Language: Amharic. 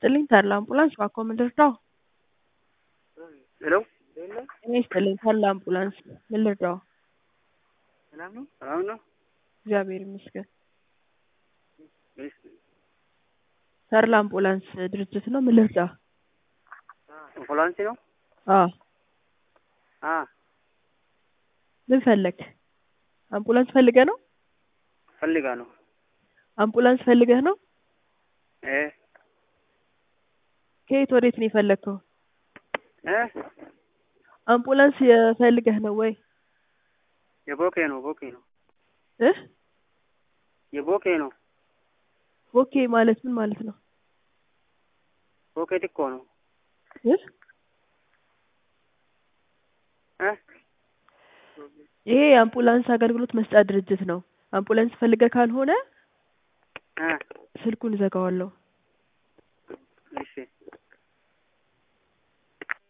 ይስጥልኝ ተድላ አምቡላንስ ባክዎ ምን ልርዳዎ? ሄሎ ጤና ይስጥልኝ ተድላ አምቡላንስ ምን ልርዳዎ? ሰላም ነው? ሰላም ነው? እግዚአብሔር ይመስገን። ወይስ ተድላ አምቡላንስ ድርጅት ነው ምን ልርዳህ? አምቡላንስ ነው? አዎ አ ምን ፈለክ? አምቡላንስ ፈልገህ ነው? ፈልጋ ነው። አምቡላንስ ፈልገህ ነው? እ ከየት ወዴት ነው የፈለከው? እ አምቡላንስ የፈልገህ ነው ወይ? የቦኬ ነው ቦኬ ነው እ የቦኬ ነው። ቦኬ ማለት ምን ማለት ነው? ቦኬ ዲኮ ነው። እ እ ይሄ የአምቡላንስ አገልግሎት መስጫ ድርጅት ነው። አምቡላንስ ፈልገህ ካልሆነ እ ስልኩን እዘጋዋለሁ።